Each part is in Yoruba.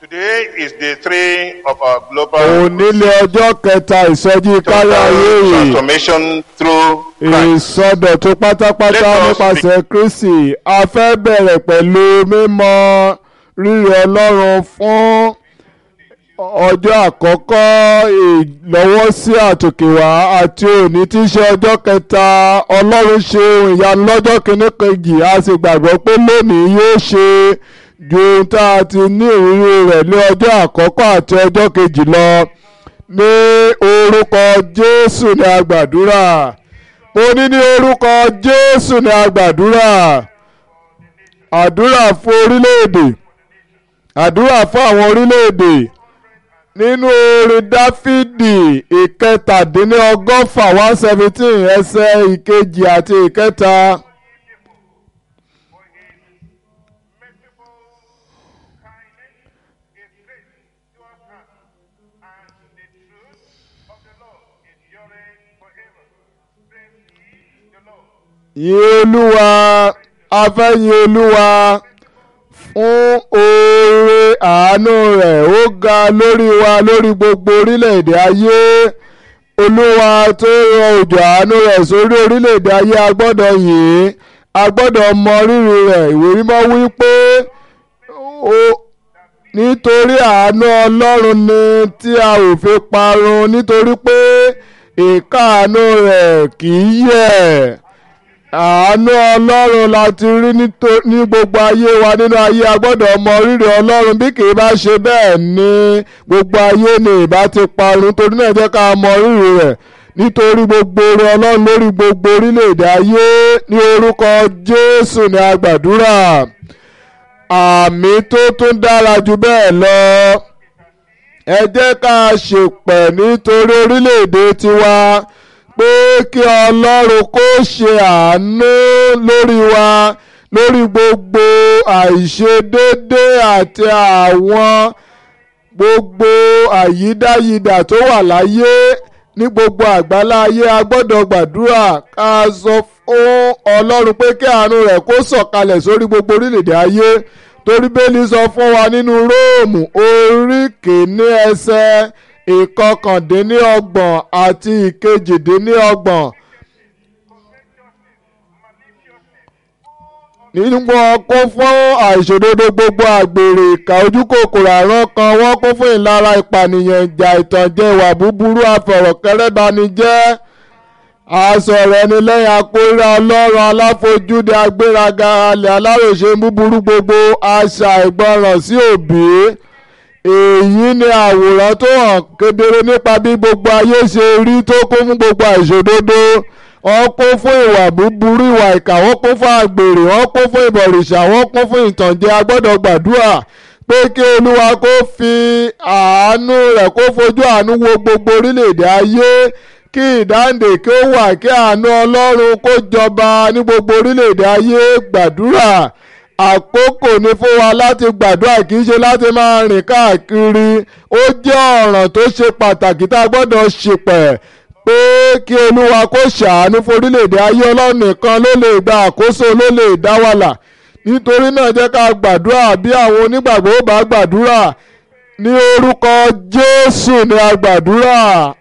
Today is day three of our global onílé ọjọ́ kẹta ìsọjí kárí ayé total yìí transformation through Christ. ìsọdọ̀tún pátápátá Let us nípasẹ̀ kristi a fẹ́ bẹ̀rẹ̀ pẹ̀lú mímọ rírì ọlọ́run fún ọjọ́ àkọ́kọ́ ìlọ́wọ́sí àtòkèwá àti òní tí í ṣe ọjọ́ kẹta ọlọ́run ṣe ohun ìyanu lọ́jọ́ kìíní kejì a sì gbàgbọ́ pé lónìí yóò ṣe ju ohun tá a ti ní ìrírí rẹ̀ ní ọjọ́ àkọ́kọ́ àti ọjọ́ kejì lọ ní orúkọ jésù ni a gbàdúrà mo ní ní orúkọ jésù ni a gbàdúrà àdúrà fún orílẹ̀-èdè àdúrà fún àwọn orílẹ̀-èdè nínú orin dáfídì ìkẹtàdínlọ́gọ́fà one seventeen ẹsẹ̀ ìkejì àti ìkẹta. yìn olúwa afẹ́yìn olúwa fún oore àánú rẹ̀ ó ga lórí wa lórí gbogbo orílẹ̀-èdè ayé olúwa tó rọ òjò àánú rẹ̀ sórí orílẹ̀-èdè ayé a gbọ́dọ̀ yìn a gbọ́dọ̀ mọ rírì rẹ̀ ìwé mímọ́ wí pé ó nítorí àánú ọlọ́run ni tí a ò fi parun nítorí pé ìkáàánú rẹ̀ kì í yẹ̀ àánú ọlọ́run la ti rí nítò- ní gbogbo ayé wa nínú ayé a gbọ́dọ̀ mọ rírì ọlọ́run bí kì í bá ṣe bẹ́ẹ̀ ni gbogbo ayé ni ìbá ti parun torí náà jẹ́ ká mọ rírì rẹ̀ nítorí gbogbo oore ọlọ́run lórí gbogbo orílẹ̀-èdè ayé ní orúkọ jésù ni a gbàdúrà àmì tó tún dára jù bẹ́ẹ̀ lọ ẹ jẹ́ ká ṣèpẹ̀ nítorí orílẹ̀-èdè tiwa pé kí ọlọ́run kó ṣe àánú lórí wa lórí gbogbo àìṣedédé àti àwọn gbogbo àyídáyidà tó wà láyé ní gbogbo àgbálá ayé a gbọ́dọ̀ gbàdúrà ká sọ fún ọlọ́run pé kí àánú rẹ̀ kó sọ̀kalẹ̀ sórí gbogbo orílẹ̀-èdè ayé torí bẹ́ẹ̀lì sọ fún wa nínú róòmù orí kìíní ẹsẹ̀ ìkọkàndínlọ́gbọ̀n àti ìkejìdínlọ́gbọ̀n. nínú wọn kún fún àìṣòdodo gbogbo àgbèrè ìkà ojú kòkòrò àrùn kan wọ́n kún fún ìlara ìpànìyàn ìjà ìtànjẹ ìwà búburú àfọ̀rọ̀kẹ́rẹ́banijẹ́ àsọ̀rọ̀ ẹni lẹ́yìn akóríra ọlọ́run aláfojúde agbéraga alẹ́ aláròṣe búburú gbogbo àṣà ìgbọràn sí òbí èyí ni àwòrán tó hàn kedere nípa bí gbogbo ayé ṣe rí tó kún fún gbogbo àìṣòdodo wọ́n kún fún ìwà búburú ìwà ìkà wọ́n kún fún àgbèrè wọ́n kún fún ìbọ̀rìṣà wọ́n kún fún ìtànjẹ a gbọ́dọ̀ gbàdúrà pé kí olúwa kó fi àánú rẹ̀ kó fojú àánú wo gbogbo orílẹ̀-èdè ayé kí ìdáǹdè kí ó wà kí àánú ọlọ́run kó jọba ní gbogbo orílẹ̀-èdè ayé gbàdúrà àkókò ni fún wa láti gbàdúrà kì í ṣe láti máa rìn káàkiri ó jẹ́ ọ̀ràn tó ṣe pàtàkì tá a gbọ́dọ̀ ṣèpẹ̀ pé kí olúwa kó ṣàánú fún orílẹ̀-èdè ayé ọlọ́run nìkan ló lè gba àkóso ló lè dá wàlà nítorí náà jẹ́ ká gbàdúrà bí àwọn onígbàgbọ́ ó bá gbàdúrà ní orúkọ jésù ni a gbàdúrà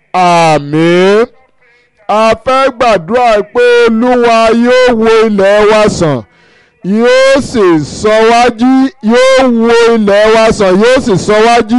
àmín a fẹ́ gbàdúrà pé olúwa yóò wo ilẹ̀ wa sàn yóò sì sọ wájú yóò wo ilẹ̀ wa sàn yóò sì sọ wájú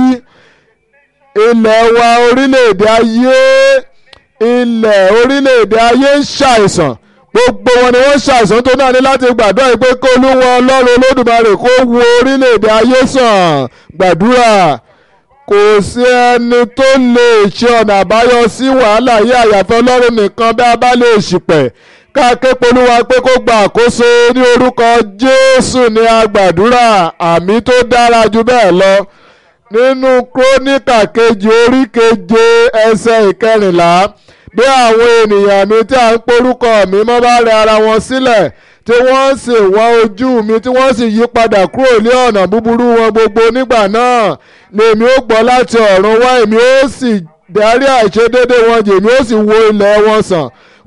ilẹ̀ wa orílẹ̀-èdè ayé ilẹ̀ orílẹ̀-èdè ayé ń ṣàìsàn gbogbo wọn ni wọ́n ṣàìsàn tó náà ní láti gbàdúrà yìí pé kó olúwa ọlọ́run olódùmarè kó wo orílẹ̀-èdè ayé sàn gbàdúrà kò sí ẹni tó lè ṣe ọ̀nà àbáyọ sí wàhálà yìí àyàfẹ́ ọlọ́run nìkan bí a bá lè ṣìpẹ̀ ká ké polúwa pé kó gba àkóso ní orúkọ jésù ní agbàdúrà àmì tó dára jù bẹ́ẹ̀ lọ nínú króníkà kejì orí keje ẹsẹ̀ ìkẹrìnlá bí àwọn ènìyàn mi tí a ń porúkọ mi mọ́ bá rẹ ara wọn sílẹ̀ tí wọ́n sì wá ojú mi tí wọ́n sì yí padà kúrò ní ọ̀nà búburú wọn gbogbo nígbà náà lèmi ó gbọ́ láti ọ̀run wá èmi ó sì dárí àìṣedéédé wọn jì èmi ó sì wo ilẹ̀ wọn sàn